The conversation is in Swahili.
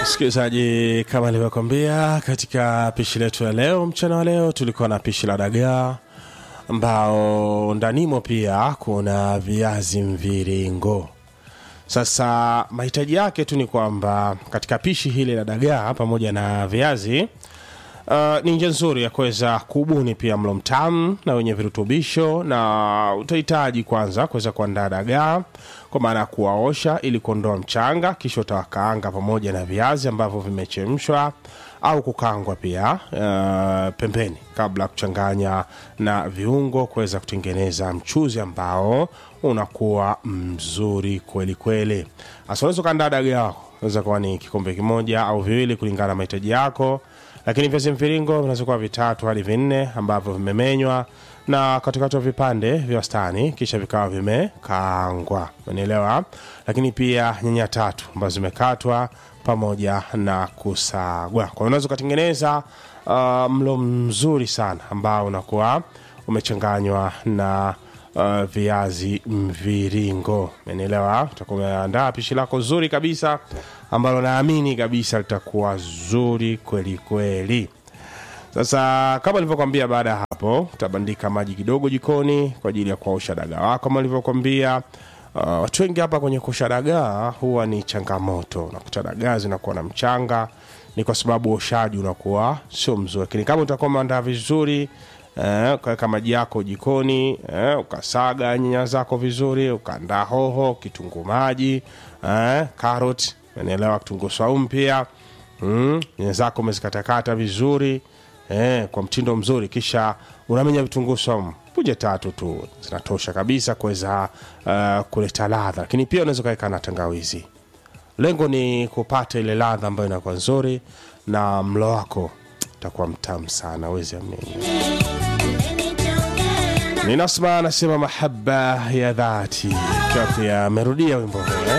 msikilizaji kama nilivyokwambia katika pishi letu ya leo mchana wa leo tulikuwa na pishi la dagaa ambao ndanimo pia kuna viazi mviringo sasa mahitaji yake tu ni kwamba katika pishi hili la dagaa pamoja na viazi Uh, ni njia nzuri ya kuweza kubuni pia mlo mtamu na wenye virutubisho na utahitaji kwanza kuweza kuandaa dagaa kwa maana ya kuwaosha ili kuondoa mchanga kisha utawakaanga pamoja na viazi ambavyo vimechemshwa au kukangwa pia uh, pembeni kabla ya kuchanganya na viungo kuweza kutengeneza mchuzi ambao unakuwa mzuri kweli kweli hasa unaweza ukaandaa dagaa wako unaweza kuwa ni kikombe kimoja au viwili kulingana na mahitaji yako lakini viazi mviringo vinaweza kuwa vitatu hadi vinne ambavyo vimemenywa na katikatwa vipande vya wastani kisha vikawa vimekaangwa umenielewa lakini pia nyanya tatu ambazo zimekatwa pamoja na kusagwa kwa hiyo unaweza ukatengeneza uh, mlo mzuri sana ambao unakuwa umechanganywa na uh, viazi mviringo umenielewa utakuwa umeandaa pishi lako zuri kabisa ambalo naamini kabisa litakuwa zuri kweli kweli sasa kama nilivyokwambia baada ya hapo utabandika maji kidogo jikoni kwa ajili ya kuosha dagaa wako kama nilivyokwambia uh, watu wengi hapa kwenye kuosha dagaa huwa ni changamoto nakuta dagaa zinakuwa na mchanga ni kwa sababu oshaji unakuwa sio mzuri lakini kama utakuwa umeandaa vizuri eh, ukaweka maji yako jikoni eh, ukasaga nyanya zako vizuri ukaandaa hoho kitunguu maji eh, carrot unaelewa kitunguu saumu pia mm, nyanya zako umezikatakata vizuri eh, kwa mtindo mzuri kisha unamenya vitunguu saumu punje tatu tu zinatosha kabisa kuweza uh, kuleta ladha lakini pia unaweza ukaweka na tangawizi lengo ni kupata ile ladha ambayo inakuwa nzuri na mlo wako utakuwa mtamu sana wezi amini ninasma anasema mahaba ya dhati ikiwa pia amerudia wimbo huu